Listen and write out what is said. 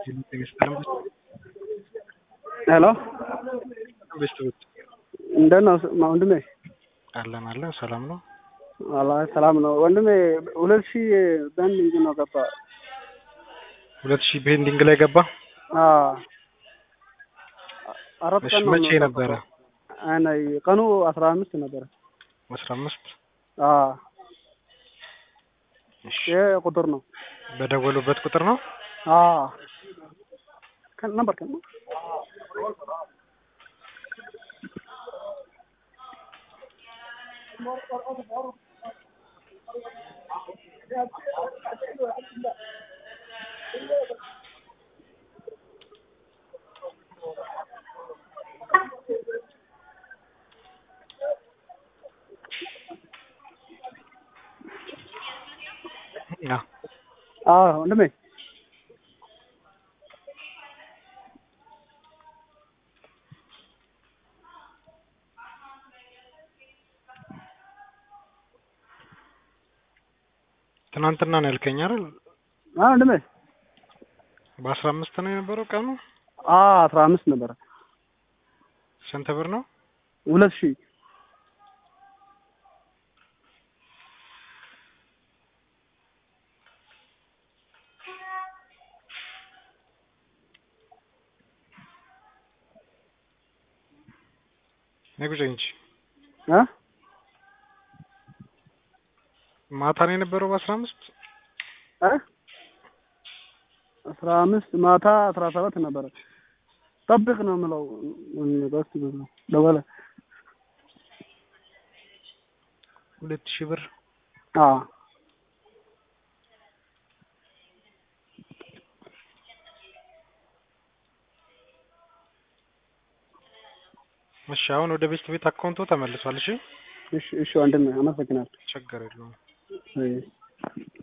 ሄሎ ቤተሰቦች እንደት ነው ወንድሜ? አለን አለን ሰላም ነው። አላህ ሰላም ነው ወንድሜ። ሁለት ሺህ በንዲንግ ነው ገባ። ሁለት ሺህ ቤንዲንግ ላይ ገባ። አዎ አራት እሺ ቀን ነው መቼ የምንጠብቀው። ነበረ? አይ ቀኑ አስራ አምስት ነበረ። አስራ አምስት አዎ እሺ ይሄ ቁጥር ነው። በደወሉበት ቁጥር ነው። አዎ ከን ነበር ከን አዎ አዎ ወንድሜ ትናንትና ነው ያልከኝ አይደል? አዎ ወንድሜ በአስራ አምስት ነው የነበረው ቀኑ። አዎ አስራ አምስት ነበረ። ስንት ብር ነው? ሁለት ሺህ ነግረኝ እንጂ እ ማታ ነው የነበረው በአስራ አምስት እ አስራ አምስት ማታ አስራ ሰባት ነበረ። ጠብቅ ነው የምለው በስ ደወለ። ሁለት ሺህ ብር አዎ እሺ አሁን ወደ ቤት ቤት አካውንቶ ተመልሷል። እሺ እሺ እሺ ወንድሜ አመሰግናለሁ። ችግር የለውም። አይ